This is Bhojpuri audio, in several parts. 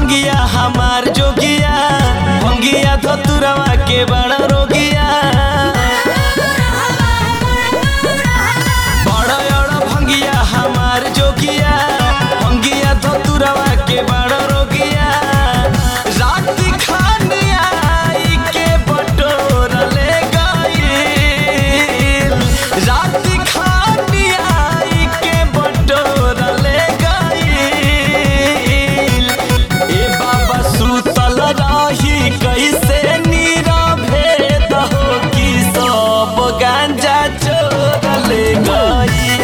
भंगिया हमार जोगिया भंगिया धतुरवा के बड़ा रोगिया बड़ा बड़ा भंगिया हमार जोगिया भंगिया धतुरवा के बड़ा रोगिया रात खानिया आई के बटोर ले गईल रात खानिया आई के बटोर ले गईल ए बाबा सुतल रही कैसे नीरवे दहो की सब गांजा चोर ले गईल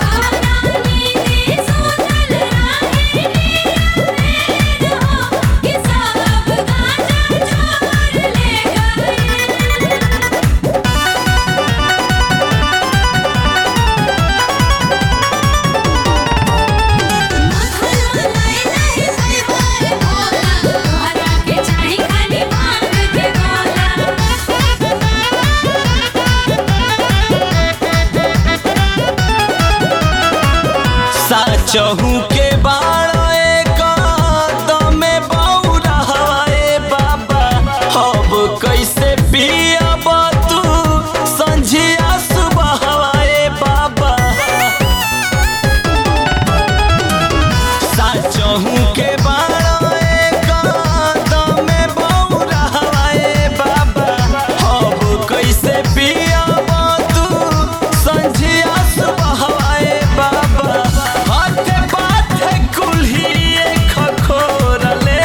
साचहू के बाड़ो एक दमे बौरा हवाए बाबा अब कैसे पियब तू संझिया सुबह हवाए बाबा साचहू के बाड़ो एक दमे बौरा हवाए बाबा अब कैसे पियब तू संझिया सुबह हवाए बाबा हाथे बाथे कुल्ही खखोर ले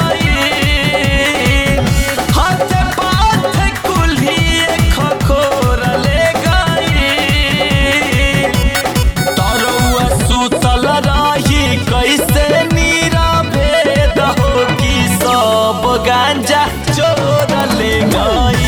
गई हाथे बाथे कुल्ही खखोर ले गई तरौआ सुतल रही कैसे नीरवे दहो की सब गांजा चोर ले गई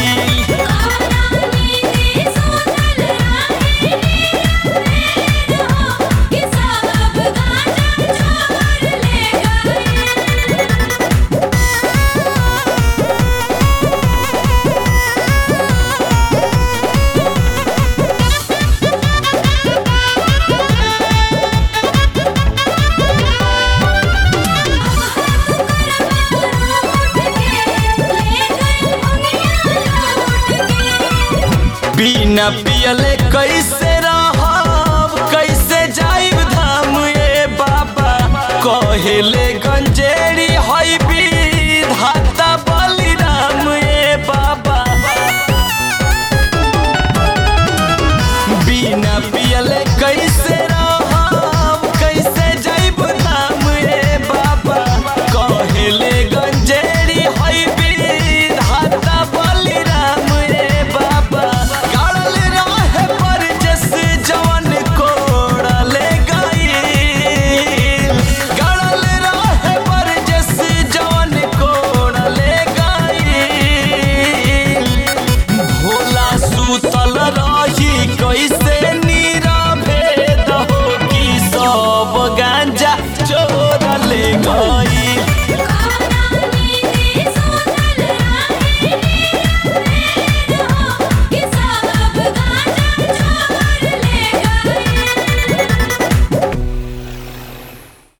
बिना पियले कैसे रहब कैसे जाइब धाम ए बाबा कहेले गंजेड़ी हई